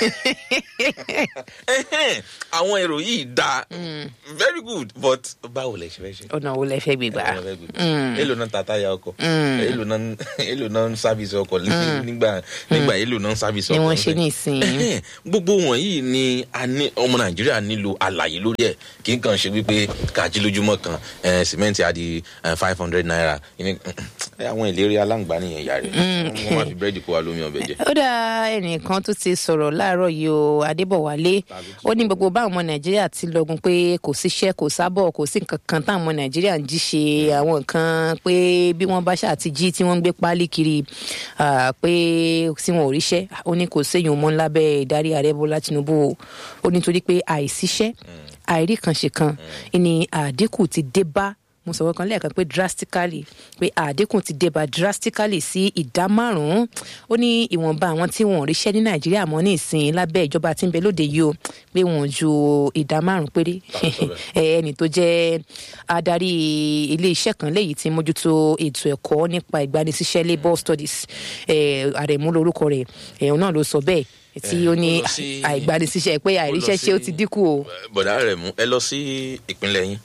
ẹhẹ́n, àwọn èrò yìí dá very good but báwo lẹ ṣe fẹ́ ṣe. ọ̀nà wo lẹ fẹ́ gbé gbà. Báwo lẹ fẹ́ gbé? èlò náà ta táyà ọkọ̀ èlò náà èlò náà ń sábìsì ọkọ̀ nígbà nígbà èlò náà ń sábìsì ni ọkọ̀ wọ́n ṣe ní ìsìn. Ẹhẹ́n, gbogbo wọ̀nyí ni a ní ọmọ nàìjíríà nílò àlàyé lórí ẹ̀ kì í kàn ṣe wípé kàjí lójúmọ́ kan eh, sìmẹ́ǹtì á di five hundred naira Ìní- eh, àwọn ìlérí aláǹgbá nìyẹn ìyá rẹ̀ wọ́n máa fi búrẹ́dì kó wa lómi ọbẹ̀ jẹ. ó dá ẹnìkan tó ti sọ̀rọ̀ láàárọ̀ yìí o adébọ̀wálé ó ní gbogbo báwọn ọmọ nàìjíríà ti lọ́gun pé kò síṣẹ́ kò sábọ̀ kò sí nǹkan kan táwọn ọmọ nàìjíríà ń jí ṣe àwọn nǹkan pé bí wọ́n bá ṣáà ti jí tí wọ́n ń gbé páálí kiri ah, pé tí wọn ò ríṣẹ́ ó ní kò séyìn mọ́ lábẹ́ ìdarí ààrẹ bọ́lá tinubu o ó nítorí pé àìsíṣẹ́ àìrí kan ṣe kan ni àdínkù ti dé bá mo sọ̀rọ̀ kan lẹ́ẹ̀kan pé drastically pé àdínkù ti débà drastically sí ìdá márùn-ún ó ní ìwọ̀nba àwọn tí wọn ò ríṣẹ́ ní nàìjíríà mọ́ ní ìsìn lábẹ́ ìjọba tí ń bẹ lóde yìí o pé wọn ò ju ìdá márùn-ún péré ẹ, ẹni tó jẹ́ adarí ilé-iṣẹ́ kan léyìí tí ń mójútó ètò ẹ̀kọ́ nípa ìgbanisíṣẹ́ labour studies ẹ, àrẹ̀mú lorúkọ rẹ̀ ẹ̀hún náà ló sọ bẹ́ẹ̀ tí ó ní ó lọ sí- àìgbanisíṣẹ́ pé àìríṣẹ́ ṣé ó ti dínkù o. bọ̀dá rẹ̀ mú ẹ lọ sí ìpínlẹ̀ yín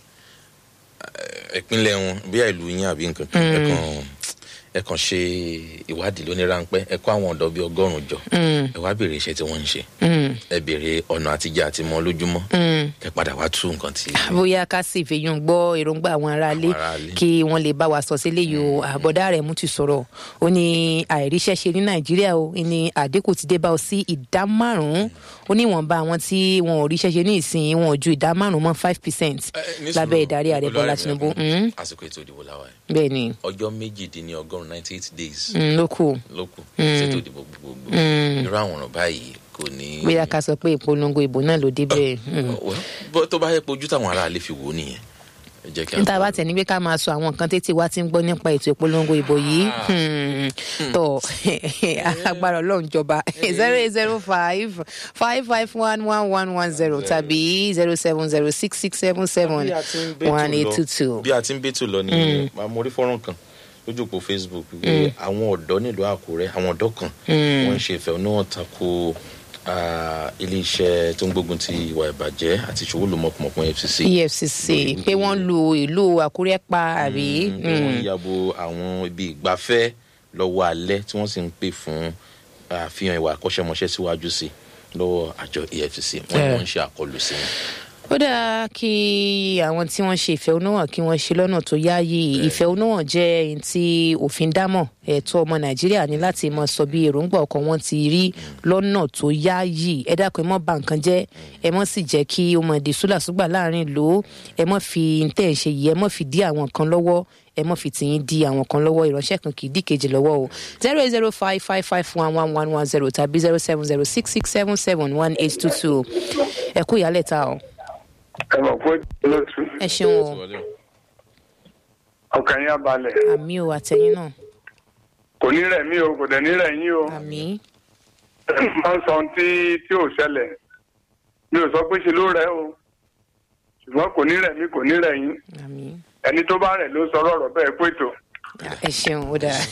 Eh, ìpínlẹ̀ wọn bí ìlú yín àbí nǹkan kan ẹ kàn ẹ kàn ṣe ìwádìí lóní ráńpẹ́ ẹ kó àwọn ọ̀dọ́ bíi ọgọ́rùn-ún jọ ẹ wá béèrè iṣẹ́ tí wọ́n ń ṣe ẹ béèrè ọ̀nà àtijọ́ àti mọ́ lójúmọ́ ẹ padà wá tú nǹkan tí. bóyá ká sì fèyàn gbọ́ èròǹgbà àwọn aráalé Àwọn aráalé. kí wọ́n lè bá wa sọ sílé yìí o àbọ̀dá rẹ̀ mú ti sọ̀rọ̀ ó ní àìríṣẹ́ ṣe ní nàìjíríà o ní àdínkù ti dé bá ọ sí ìdá márùn-ún ó ní ìwọ̀nba àwọn tí wọn ò ríṣẹ́ ṣe ní ìsìn wọn ò ju ìdá márùn-ún mọ́ five percent Eh, ní lábẹ́ sùúrù, ìdarí ààrẹ bọ́lá Olúwarẹ̀mí tinubu Ẹkùn, àsìkò ètò ìdìbò làwọn ẹ̀ bẹ́ẹ̀ ni ọjọ́ méjìdínlọ́gọ́rùn ninety eight days mm, ló kù ló kù ṣètò ìdìbò gbogbogbò irú àwọn ọ̀rọ̀ báyìí kò ní. bóyá ká sọ pé ìpolongo ìbò náà ló dé bẹ́ẹ̀. mm. Well, bó- tó bá yẹ pé ojú táwọn aráàlú fi wò ó nìyẹn ẹ jẹ́ kí a níta bá tẹ̀ ní pé ká máa sọ àwọn nǹkan tètè wá ti ń gbọ́ nípa ètò ìpolongo ìbò yìí hmm, tọ̀ agbára ọlọ́run jọba zero eight zero five five five one one one one zero tàbí zero seven zero six six seven seven Bí a ti ń bẹ́tò one eight lọ- two two. bí a ti ń bẹ́tò lọ ní mo rí fọ́nrán kan lójú òpó facebook pé àwọn ọ̀dọ́ nílùú àkúrẹ́ àwọn ọ̀dọ́ kan wọ́n ń ṣe ìfẹ̀hónúhàn tako ah, iléeṣẹ́ tó ń gbógun ti ìwà ìbàjẹ́ àti ìṣòwò lòmọ̀pọ̀mọ̀pọ̀ fcc. efcc pé wọ́n lu ìlú àkúrẹ́ pa àbí. pé wọ́n yàbò àwọn ibi ìgbafẹ́ lọ́wọ́ alẹ́ tí wọ́n sì ń pè fún àfihàn ìwà akọ́ṣẹ́mọṣẹ́ síwájú sí i lọ́wọ́ àjọ efcc wọ́n ní Eh. wọ́n ń ṣe àkọlù sí wọn. ó dáa kí àwọn tí wọ́n ṣe ìfẹ̀hónúhàn kí wọ́n ṣe lọ́nà tó yááyì ìfẹ̀hónúhàn jẹ́ ẹni tí òfin dámọ̀ ẹ̀tọ́ ọmọ nàìjíríà ní láti mọ sọ bí èròǹgbà ọkàn wọn ti rí lọ́nà tó yááyì ẹ dákun ẹ mọ́ bà nǹkan jẹ́ ẹ mọ́ sì jẹ́ kí ó mọ̀ di súlàsúgbà láàrin ìlú ẹ mọ́ fi tẹ̀ ń ṣe yìí ẹ mọ́ fi dí àwọn kan lọ́wọ́ ẹ mọ́ fi tìyín di àwọn kan lọ́wọ́ ìránṣẹ́ kan kì í dí kejì lọ́wọ́ o zero eight zero five five five one one one one zero tàbí zero seven zero six six seven seven one eight two two ẹ kú ìyálẹ̀ ta o. ẹ mọ̀ pé lótú ẹ ṣeun o ọkàn yín abalẹ̀ àmì o àtẹ̀yìn náà kò ní rẹ̀ mí o kò dẹ̀ ní rẹ̀ yín o àmì máa ń sọ ohun tí tí ò ṣẹlẹ̀ mi ò sọ pé ṣe ló rẹ̀ o ṣùgbọ́n kò ní rẹ̀ mí kò ní rẹ̀ yín àmì ẹni tó bá rẹ̀ ló sọ ọ̀rọ̀ bẹ́ẹ̀ pé tó ẹ ṣeun ó dáa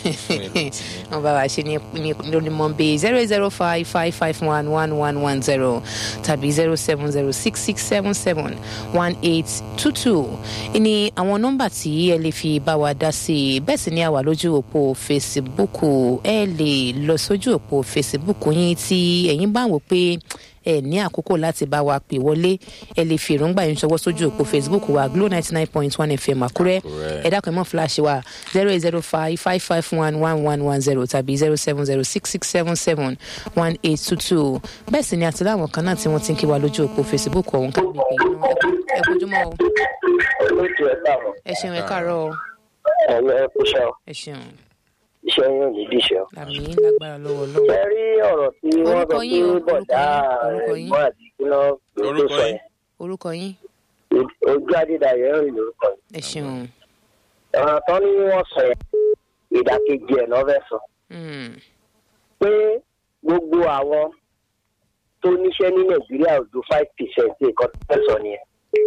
wọn bá wa ṣe ní ní lórí mọ́ńbé zero zero five five five one one one one zero tàbí zero seven zero six six seven seven one eight two two ní àwọn nọ́mbà tí ẹ lè fi bá wa dá sí i bẹ́ẹ̀ sì ni a wà lójú òpó facebook ẹ lè lọ sójú òpó facebook yín tí ẹ̀yin bá wò pé ẹ ní àkókò láti bá wa pè wọlé ẹ lè fi èròǹgbà yín ṣọwọ́ sójú òpó facebook wa glo ninety nine point one fm àkúrẹ́ Àkúrẹ́. ẹ dákun ẹ mọ̀ flash wa zero eight zero five five five one one one one zero tàbí zero seven zero six six seven seven one eight two two bẹ́ẹ̀ sì ni àti láwọn kan náà tí wọ́n ti ń kí wa lójú òpó facebook ọ̀hún ká lè pè yín náà ẹ kojúmọ́ o olóòtú ẹ káàárọ̀ ẹ ṣeun ẹ káàárọ̀ o ẹ̀yọ́ ẹ kú ṣọ́ ẹ ṣeun iṣẹ́ yín ò ní díṣẹ́. àmì lágbára lọ́wọ́ ṣe lọ́wọ́ rí ọ̀rọ̀ tí wọ́n sọ Orúkọ yín o, pé bọ̀dá orúkọ yín, orúkọ yín. ẹ̀gbọ́n àti kíná ló tó Orúkọ sọ yín. yẹn orúkọ yín ojú adédayọ̀ ń rìn lórúkọ yẹn. ẹ ṣeun ọ̀rọ̀ tán ni wọ́n sọ yẹn ìdàkejì ẹ̀ lọ́fẹ́ sọ Mm, pé gbogbo àwọn tó níṣẹ́ ní nàìjíríà ò ju five percent nǹkan tó fẹ́ sọ nìyẹn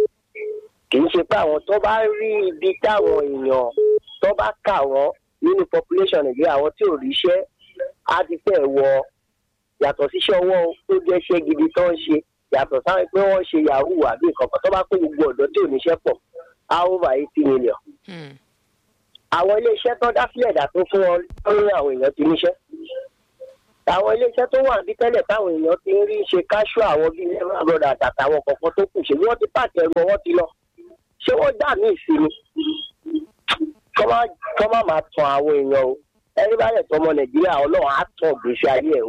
kì í ṣe pé àwọn tó bá rí ibi táwọn èèyàn tó bá kà wọ́n nínú population nàìjíríà àwọn tí ò ríṣẹ́ á ti fẹ́ wọ yàtọ̀ síṣẹ́ ọwọ́ tó jẹ́ iṣẹ́ gidi tó ń ṣe yàtọ̀ sáwọn pé wọ́n ṣe yahoo àbí nǹkan kan tó bá pé gbogbo ọ̀dọ́ tí ò níṣẹ́ pọ̀ á over eighty million mm, àwọn iléeṣẹ́ tó dá sílẹ̀ dà tó fún wọn lórí àwọn èèyàn ti níṣẹ́. àwọn iléeṣẹ́ tó wà bí tẹ́lẹ̀ táwọn èèyàn ti ń rí ṣe káṣù àwọn bíi lẹ́wọ̀n àbọ̀dà àtàtàwọn kọ̀ọ̀kan tó kù ṣe wọ́n ti pàtẹ ẹrù wọn ti lọ. ṣé wọ́n dà ní ìsinmi? kọ́ má kọ́ má máa tan àwọn èèyàn o ẹni bá lẹ̀ tọmọ nàìjíríà ọlọ́run á tàn gbèsè ayé ẹ̀ o.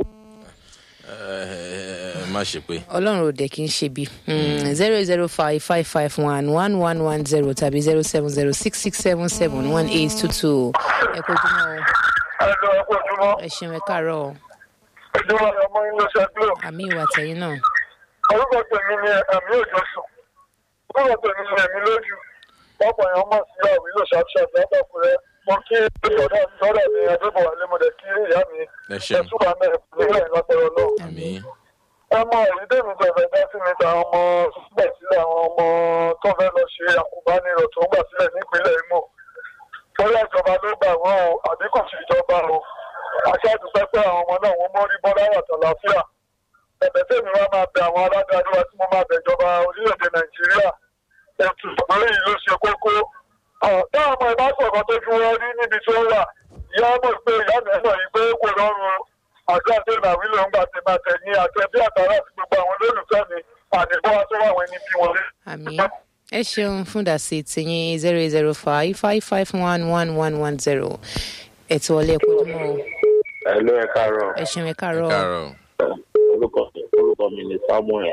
ẹ má ṣe pé ọlọ́run ò dẹ̀ kí n ṣe bí zero zero five five five one one one one zero tàbí zero seven zero six six seven seven one eight two two ẹ kojúmọ́ o ẹ lọ ẹ kó ojúmọ́ ẹ ṣeun ẹ káàárọ̀ o ojúmọ́ ni ọmọ yín ló ṣe glo àmì ìwà tẹ̀yìn náà orúkọ tèmi ni ẹ̀mí òjò sùn orúkọ tèmi ni ẹ̀mí lójú ọ̀pọ̀ èèyàn mọ̀ sí àwílò ṣàṣàṣà látàkùrẹ́ mo kí ìṣọ̀dọ̀ ìṣọ̀dọ̀ mi adébọ̀wálé mo dẹ̀ kí ìyá mi ẹ ṣeun ẹ̀sùn àmì ìpínlẹ̀ ìlọ́pẹ̀rọ̀ náà. àmì ẹ mọ èyí tèmi tó fẹ́ dá sí mi ta ọmọ gbà sílẹ̀ àwọn ọmọ tó fẹ́ lọ ṣe àkùbánirọ̀ tó ń gbà sílẹ̀ nípínlẹ̀ Imo bóyá ìjọba ló gbà wọ́n o àbí kò sí ìjọba o aṣáájú pé pé àwọn ọmọ náà wọ́n mórí bọ́ láyà tàlàáfíà ẹ̀bẹ̀ tèmi wá máa bẹ àwọn aládarí wa tí mo máa bẹ ìjọba orílẹ̀-èdè Nàìjíríà ètò ìpínlẹ̀ yìí ló ṣe kókó táwọn ọmọ ìbá sọ̀kan tó fi wọ́n rí níbi tí ó wà ìyá mọ̀ pé ìyá mi mọ̀ yìí pé kò lọ́rùn àdúrà tó ìlà wílò ń gbà tẹ̀ máa tẹ̀ ní àtẹ bí àtàrà àti gbogbo àwọn olólùfẹ́ mi àdìgbò wa tó wà wọ́n ẹni bí wọlé. àmì ẹ ṣeun fún dàsí tìyín zero zero five five five one one one one zero ètò ọ̀lẹ́ ẹ kojúmọ́ o ẹ ló ẹ káàárọ̀ ẹ ṣeun ẹ káàárọ̀ o káàárọ̀ orúkọ orúkọ mi ni Samuel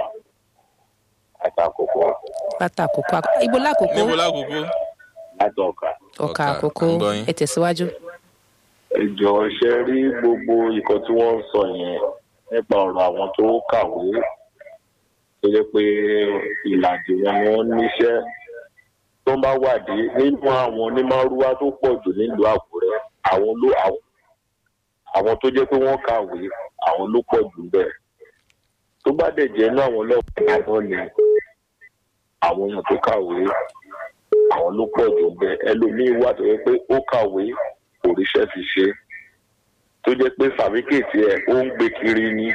àtàkùkọ látàkókò ibo lákòókò níbo lákòókò láti ọkà. ọkà Ọkà, àkókò à ń gbọ́ yín. ẹ tẹ̀síwájú. ìjọ ṣe rí gbogbo nǹkan tí wọ́n ń sọ yẹn nípa ọ̀rọ̀ àwọn tó kàwé tó jẹ́ pé ìlàjì wọn ni wọ́n níṣẹ́ tó ń bá wádìí nínú àwọn onímọ̀rúwá tó pọ̀ jù nílùú Àkúrẹ́ àwọn ló àwọn- àwọn tó jẹ́ pé wọ́n kàwé àwọn ló pọ̀ jù bẹ́ẹ̀ tó bá dẹ̀ jẹ́ inú àwọn ọlọ́pàá náà ni àwọn èèyàn tó kàwé àwọn ló pọ̀ jù bẹ́ẹ̀ ẹlòmíín wà tó yẹ pé ó kàwé kò ríṣẹ́ fi ṣe tó jẹ́ pé fàmíkèétì ẹ̀ ó ń gbé kiri ni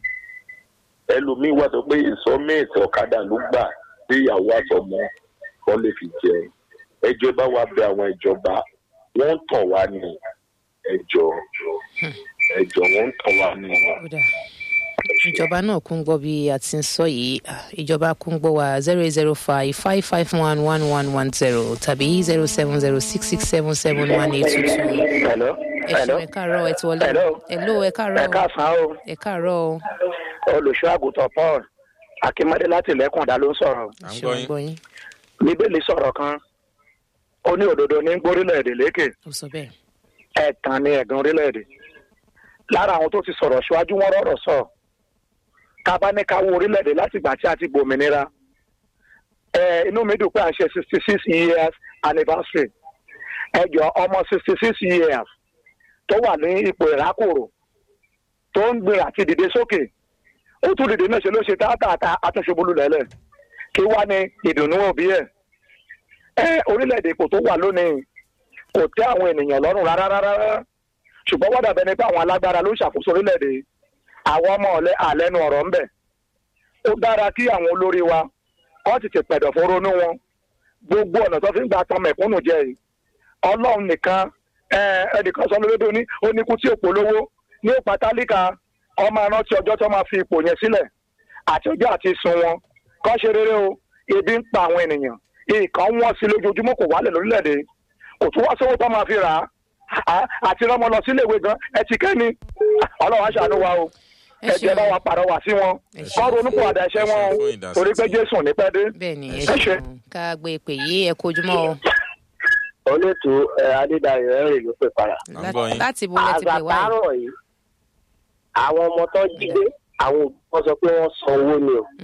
ẹlòmíín wà tó pé ìsọ́mẹ́ẹ̀tì ọ̀kadà ló gbà sí ìyàwó àtọmọ kan lè fi jẹun ẹjọ́ bá wa bẹ àwọn ìjọba wọ́n ń tàn wá ní ẹjọ́ ẹjọ́ wọ́n ń tàn wá ní. Ó dáa. ìjọba náà kún gbọ́ bí a ti ń sọ yìí Ah, ìjọba kún gbọ́ wa zero eight zero five five five one one one one zero tàbí zero seven zero six six seven seven one eight two two. hello ẹ ṣeun ẹ káàárọ̀ ẹ ti wọlé. Hello. hello ẹ ẹ káàárọ̀ káàsán o ẹ káàárọ̀ o. olùṣọ́ àgùntàn Paul akínmọ́dé láti lẹ́kùndá ló ń sọ̀rọ̀ à ń ṣé gbọ́ wọ́n yín gbọ́ yín bíbélì sọ̀rọ̀ kan ó ní òdodo ní gbórílẹ̀-èdè lékè ó sọ bẹ́ẹ̀. ẹ̀tàn ni ẹ̀gàn orílẹ̀-èdè lára àwọn tó ti sọ̀rọ̀ ṣíwájú wọn rọ̀rọ̀ sọ ká bá ní ká wo orílẹ̀-èdè láti ìgbà tí a ti gbòmìnira ẹ inú mi dùn pé à ń ṣe sixty six years anniversary ẹ jọ ọmọ sixty six years tó wà ní ipò ìrákòrò tó ń gbé àti dìde sókè ó tún dìde náà ṣe ló ṣe táàtà àtúnṣebólú lẹ́lẹ̀ kí wá ní ìdùnnú òbí ẹ̀ ẹ orílẹ̀-èdè ipò tó wà lónìí kò tẹ́ àwọn ènìyàn lọ́rùn rárá rárá ṣùgbọ́n wọ́n dàbẹ́ ni pé àwọn alágbára ló ń ṣàkóso orílẹ̀-èdè àwọn ọmọ ọ̀lẹ́ àlẹ́nu ọ̀rọ̀ ń bẹ̀ ó dára kí àwọn olórí wa kọ́ ti ti pẹ̀dọ̀ fún ronú wọn gbogbo ọ̀nà tó fi ń gba tán mẹ̀kúnnù jẹ yìí ọlọ́run nìkan ẹnìkan sọ lórí ní oníkú tí òpó lówó ní òpá tálíkà ọmọ arántí ọjọ́ tó máa fi ipò yẹn sílẹ̀ àti ọjọ́ àti sun wọn kọ́ ṣe rere o ebi ń pa àwọn ènìyàn nǹkan wọ́n sí lójoojúmọ́ kò wálẹ̀ lórílẹ̀‐èdè kò tún wá sówó tó máa fi rà á àti rọ́mọ lọ sílé ìwé gan ẹ ti kẹ́ni ọlọ́run aṣàánú wa o ẹ jẹ́ bá wa pàrọwà sí wọn kọ́ ronú kó àdá ẹ̀ṣẹ̀ wọn o torí pé jésù ní pẹ́ dé. bẹ́ẹ̀ni ẹ ṣeun ká gbé pè yí ẹ kojúmọ́ o. olóòtú adédayọ̀ ẹ̀rìn ló pè para. láti bo lẹ́tí pè wáyé. àgbàtàrọ̀ yìí àwọn ọmọ tó jí gbé àwọn òbí wọn sọ pé wọ́n san owó ni o.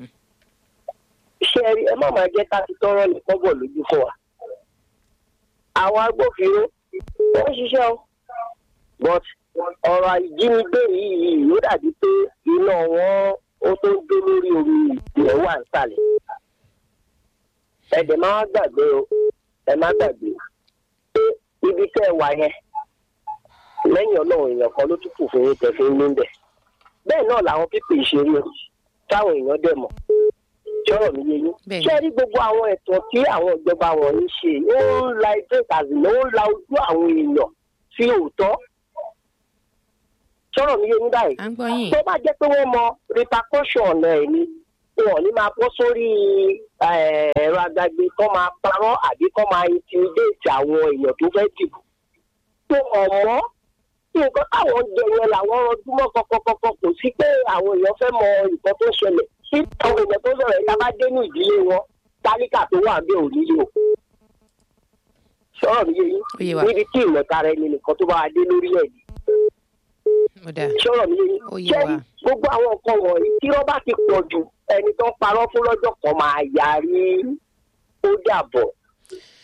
ṣé ẹ má máa jẹ́ ká ti tọrọ ní kọ́bọ̀ lójú fún wa. àwọn agbófinró wọ́n ń ṣiṣẹ́ o but ọ̀rọ̀ ìjínigbé yìí ló dàbí pé iná wọn ó tó ń dé lórí omi ìpìlẹ̀ wà nísàlẹ̀. ẹ̀dẹ̀ máa gbàgbé o ẹ má gbàgbé pé ibi tẹ́ ẹ wà yẹn lẹ́yìn ọlọ́run èèyàn kan ló tún kù fún yín tẹ̀ fi ń ní bẹ̀. bẹ́ẹ̀ náà làwọn pípé ìṣeré o táwọn èèyàn dẹ̀ mọ̀ sọ̀rọ̀ mi yé yín. ṣé rí gbogbo àwọn ẹ̀tọ́ tí àwọn ìjọba wọ̀nyí ṣe ó ń la ẹjọ́ ìtàzìlẹ̀ ó ń la ojú àwọn èèyàn sí òótọ́ sọ̀rọ̀ mi yé yín báyìí. tó bá jẹ́ pé wọ́n mọ repercussion ọ̀nà ẹ̀ ni wọn ò ní máa bọ́ sórí ẹ̀rọ agbègbè kó máa parọ́ àbí kó máa intimidate àwọn èèyàn tó fẹ́ dìbò. tó ọ̀mọ́ nǹkan táwọn jẹ yẹn làwọn ọdúnmọ́ kọ́kọ́kọ́kọ́ kò sí pé àwọn èèyàn fẹ́ mọ nǹkan tó ṣẹlẹ̀ tí àwọn èèyàn tó sọ̀rọ̀ ẹ̀ka bá dé ní ìdílé wọn tálíkà tó wà bẹ́ẹ̀ ò nílò. sọ̀rọ̀ mi yé yín níbi tí ìmọ̀tara ẹni nìkan tó bá wà dé lórílẹ̀-èdè sọ̀rọ̀ mi jẹ́ gbogbo àwọn nǹkan wọ̀nyí tí wọ́n bá ti pọ̀ jù ẹni tó ń parọ́ fún lọ́jọ́ kan máa yarí ó dàbọ̀